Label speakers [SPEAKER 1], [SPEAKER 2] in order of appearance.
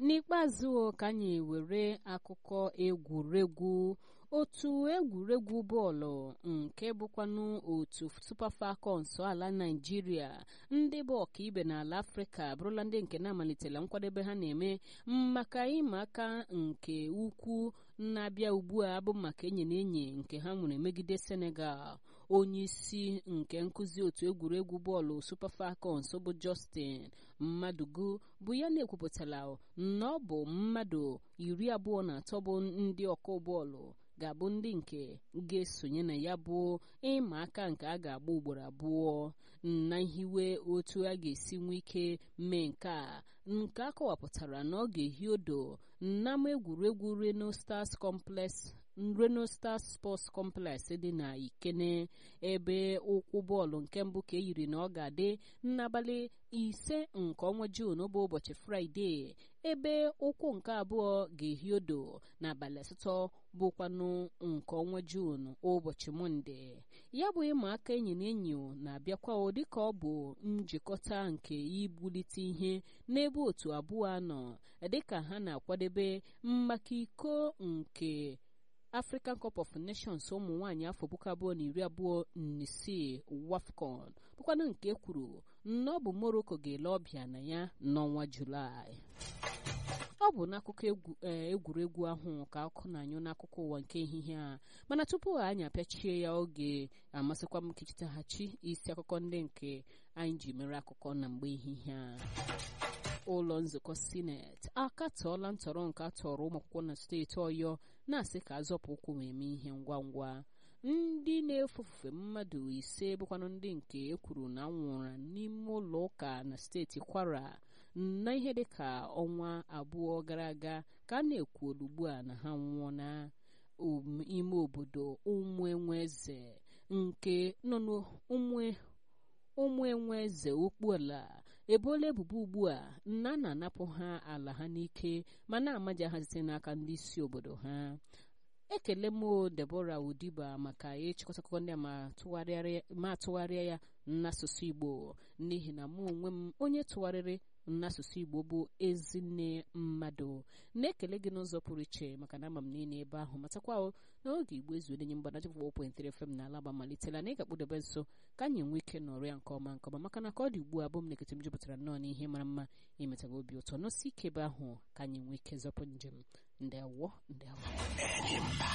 [SPEAKER 1] n'ikpeazụ ka anyị were akụkọ egwuregwu otu egwuregwu bọọlụ nke bụkwanụ otu Super Falcons ala Naịjirịa ndị bụ ọkaibe n'ala Afrịka abụrụla ndị nke na-amalitela nkwadebe ha na-eme maka ịma aka nke ukwu na-abịa ugbu a bụ maka enyi na enyi nke ha nwere megide Senegal onye isi nke nkụzi otu egwuregwu bọọlụ Super Falcons bụ Justin Mmadugu bụ ya na-ekwupụtala na ọ bụ mmadụ iri abụọ na atọ bụ ndị ọkụ bọọlụ ga-abụ ndị nke ga-esonye na ya bụ ịma aka nke a ga-agba ugboro abụọ na hiwe otu a ga-esi nwee ike mee nke a nke a kọwapụtara na ọ ga-ehi odo n'ama egwuregwu Reno Stars Complex Reno Stars Sports Complex dị na Ikene ebe ụkwụ bọọlụ nke mbụ ka eyiri na ọ ga-adị n'abalị ise nke ọnwa Juun bụ ụbọchị Fraịde ebe ụkwụ nke abụọ ga-ehi odo n'abalị asatọ bụkwanụ nke ọnwa Juun ụbọchị Mọnde ya bụ ịma aka enyi na enyi na-abịakwa dịka ọ bụ njikọta nke ibulite ihe n'ebe otu abụọ anọ dịka ha na-akwadebe maka iko nke African Cup of Nations ụmụ nwaanyị afọ puku abụọ na iri abụọ na isii WAFCON bụkwanụ nke kwuru na ọ bụ Morocco ga-ele ọbịa na ya n'ọnwa Julaị ọ bụ n'akụkọ egwuregwu ahụ ka akụ na-anyụ n'akụkọ ụwa nke ehihie a mana tupu anyị apịachie ya oge amasịkwa m ka ichitaghachi isi akụkọ ndị nke anyị ji mere akụkọ na mgbe ehihie a ụlọ nzukọ sineti akatọọla ntọrọ nke atọrọ ụmụ akwụkwọ na steeti ọyọ na-asị ka azọpụ ụkwụ ma eme ihe ngwa ngwa ndị na-efufe mmadụ ise bụkwanụ ndị nke e kwuru na nwụrụ n'ime ụlọ ụka na steeti kwara na ihe dịka ọnwa abụọ gara aga ka a na-ekwu ugbu a na ha nwụọ na ime obodo ụmụ enwe eze nke nọ n'ụmụ ụmụ enwe eze okpuala ebola ebubo ugbu a na a na-anapụ ha ala ha n'ike ma na-amaja ha site n'aka ndị isi obodo ha ekele m Debora Udiba maka ịchịkọta akụkọ ndị a ma atụgharịa ya n'asụsụ Igbo n'ihi na mụ onwe m onye tụgharịrị n'asụsụ Igbo bụ ezinne mmadụ na-ekele gị n'ụzọ pụrụ iche maka na ama m niile ebe ahụ matakwa n'oge Igbo ezu enye mgbanaji fụwopụentere fm na alaba malitela na ị ga-akpụdebe nso ka anyị nwee ike nọrọ ya nke ọma nke ọma maka na ka ọ dị ugbu a bụ m na-ekete m jupụtara nnọọ n'ihe mara mma imetaga obi ụtọ n'osi ike ebe ahụ ka anyị nwee ike zọpụ njem ndewo ndewo